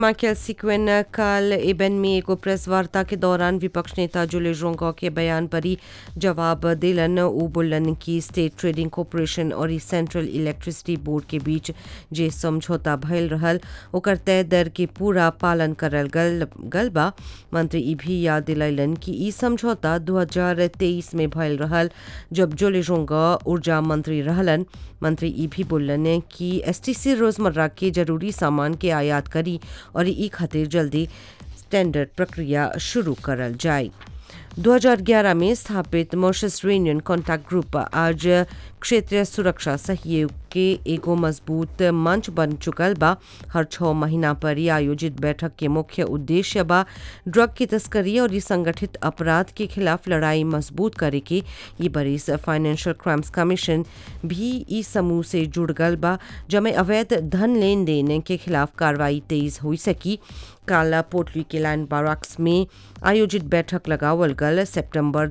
Michael sequin कल एबन में एगो प्रेस वार्ता के दौरान विपक्ष नेता जुले जोंगा के बयान पर ही जवाब दिलन उ बोलन कि स्टेट ट्रेडिंग कॉरपोरेशन और सेंट्रल इलेक्ट्रिसिटी बोर्ड के बीच जे समझौता भयल रहल ओकर तय दर के पूरा पालन करल गल गल बा मंत्री ई भी याद दिलैलन कि ई समझौता 2023 में भयल रहल जब जोले जोंगा ऊर्जा मंत्री रहलन मंत्री ई भी बोलन कि एसटीसी रोजमर्रा के जरूरी सामान के आयात करी और ई खातिर जल्दी स्टैंडर्ड प्रक्रिया शुरू करल जाए 2011 में स्थापित मॉरिशस यूनियन कॉन्टैक्ट ग्रुप आज क्षेत्रीय सुरक्षा सहयोग के एगो मजबूत मंच बन चुकल बा हर छः महीना पर ही आयोजित बैठक के मुख्य उद्देश्य बा ड्रग की तस्करी और संगठित अपराध के खिलाफ लड़ाई मजबूत करे के ये बरिस फाइनेंशियल क्राइम्स कमीशन भी इस समूह से जुड़ गल बा जमे अवैध धन लेन देन के खिलाफ कार्रवाई तेज हो सकी काला पोटली के लैंड बाराक्स में आयोजित बैठक लगावल गल सितंबर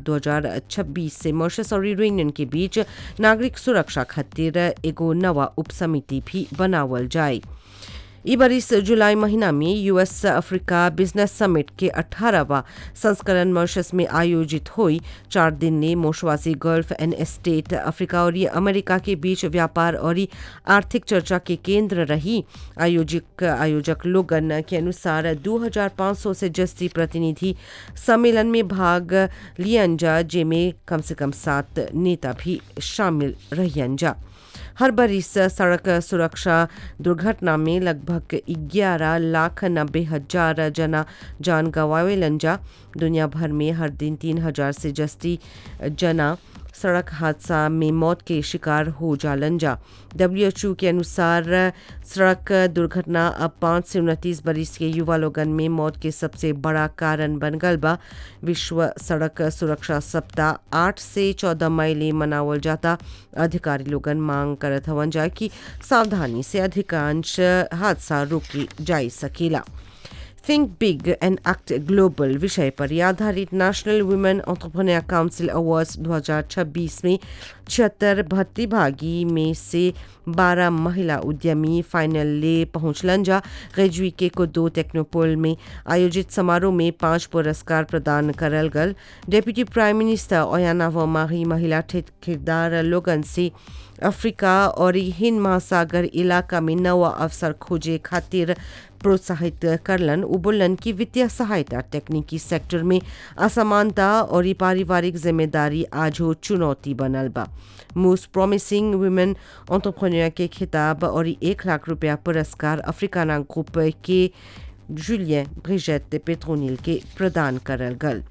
2026 से मॉरिशस और यूनियन के बीच नागरिक सुरक्षा खातिर एगो नवा उपसमिति भी बनावल जाए ई बरिस जुलाई महीना में यूएस अफ्रीका बिजनेस समिट के 18वां संस्करण मॉरिशस में आयोजित हुई चार दिन ने मोशवासी गल्फ एंड स्टेट अफ्रीका और अमेरिका के बीच व्यापार और आर्थिक चर्चा के केंद्र रही आयोजक आयोजक लोगन के अनुसार 2500 से जस्ती प्रतिनिधि सम्मेलन में भाग लियन जा जेमें कम से कम सात नेता भी शामिल रहियन जा हर बरिस सड़क सुरक्षा दुर्घटना में लगभग 11 लाख नब्बे हजार जना जान गंवावेलन जा दुनिया भर में हर दिन तीन हजार से जस्ती जना सड़क हादसा में मौत के शिकार हो जालन जा डब्ल्यू के अनुसार सड़क दुर्घटना अब पाँच से उनतीस बरिस के युवा लोगन में मौत के सबसे बड़ा कारण बन गल बा विश्व सड़क सुरक्षा सप्ताह आठ से चौदह मई ले मनावल जाता अधिकारी लोगन मांग करत हवन जा कि सावधानी से अधिकांश हादसा रोकी जा सकेला think big and act global विषय पर आधारित national women entrepreneur council awards 2026 में छिहत्तर प्रतिभागी में से 12 महिला उद्यमी फाइनल ले पहुंचलन जा ग्रेजुई के को दो टेक्नोपोल में आयोजित समारोह में पांच पुरस्कार प्रदान करल गल डेप्यूटी प्राइम मिनिस्टर ओयाना वमाही महिला ठेकेदार लोगन से अफ्रीका और हिंद महासागर इलाका में नवा अवसर खोजे खातिर प्रोत्साहित करलन उबुलन की वित्तीय सहायता तकनीकी सेक्टर में असमानता और पारिवारिक जिम्मेदारी आज हो चुनौती बनल बा मोस्ट प्रॉमिसिंग वुमेन ऑन्टरप्रेन्योर के खिताब और एक लाख रुपया पुरस्कार अफ्रीकाना ग्रुप के जुलियन ब्रिजेट पेट्रोनिल के प्रदान करल गल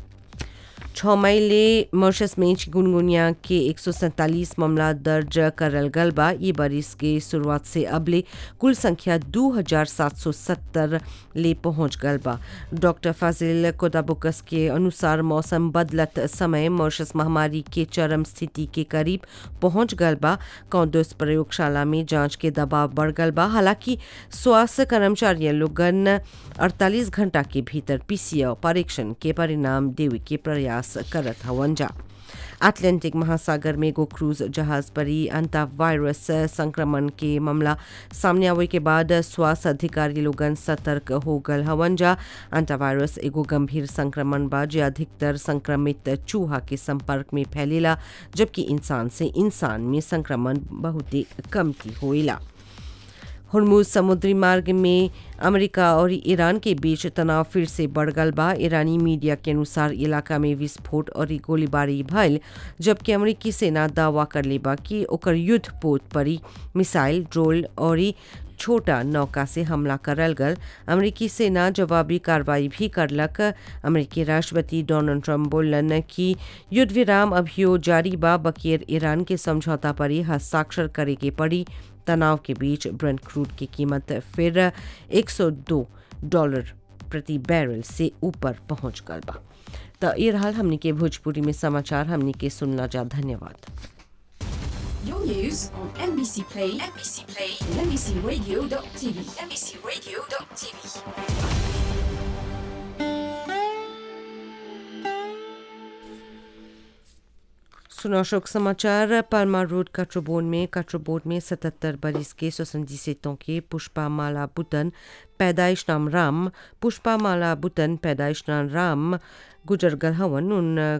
छः मई ले मॉरिशस में चिकुनगुनिया के एक सौ सैंतालीस मामला दर्ज करल गल बा ये बरिस के शुरुआत से अबले कुल संख्या दो हजार सात सौ सत्तर ले पहुंच गल बा डॉक्टर फाजिल कोदाबुकस के अनुसार मौसम बदलत समय मॉरिशस महामारी के चरम स्थिति के करीब पहुंच गल बा कौदस प्रयोगशाला में जांच के दबाव बढ़ गल बा हालांकि स्वास्थ्य कर्मचारी लोगन 48 घंटा के भीतर पीसीआर परीक्षण के परिणाम देवे के प्रयास प्रयास करत हवन जा अटलांटिक महासागर में एगो क्रूज जहाज पर ही अंता वायरस संक्रमण के मामला सामने आवे के बाद स्वास्थ्य अधिकारी लोगन सतर्क हो गल हवन जा अंता वायरस एगो गंभीर संक्रमण बा जो अधिकतर संक्रमित चूहा के संपर्क में फैलेला जबकि इंसान से इंसान में संक्रमण बहुत ही कमती होइला हरमुज समुद्री मार्ग में अमेरिका और ईरान के बीच तनाव फिर से बढ़ गल बा ईरानी मीडिया के अनुसार इलाका में विस्फोट और गोलीबारी भयल जबकि अमेरिकी सेना दावा कर ले बा कि ओकर युद्ध पोत पर मिसाइल ड्रोन और छोटा नौका से हमला करल गल अमेरिकी सेना जवाबी कार्रवाई भी करलक अमेरिकी राष्ट्रपति डोनाल्ड ट्रंप बोलन कि युद्ध विराम अभियो जारी बा बकीर ईरान के समझौता पर ही हस्ताक्षर करे के पड़ी तनाव के बीच ब्रेंट क्रूड की कीमत फिर 102 डॉलर प्रति बैरल से ऊपर पहुंच गल बा तो ये हाल हमने के भोजपुरी में समाचार हमने के सुनना जा धन्यवाद Your news on NBC Play, NBC Play, and NBCRadio.tv, NBCRadio.tv. सुनो अशोक समाचार पालमा रोड काट्रोबोन में काट्रोबोन में सतहत्तर बरिस के सोसंजीसेतों के पुष्पा माला बुतन पैदाइश नाम राम पुष्पा माला बुतन पैदाइश नाम राम गुजर गल हवन उन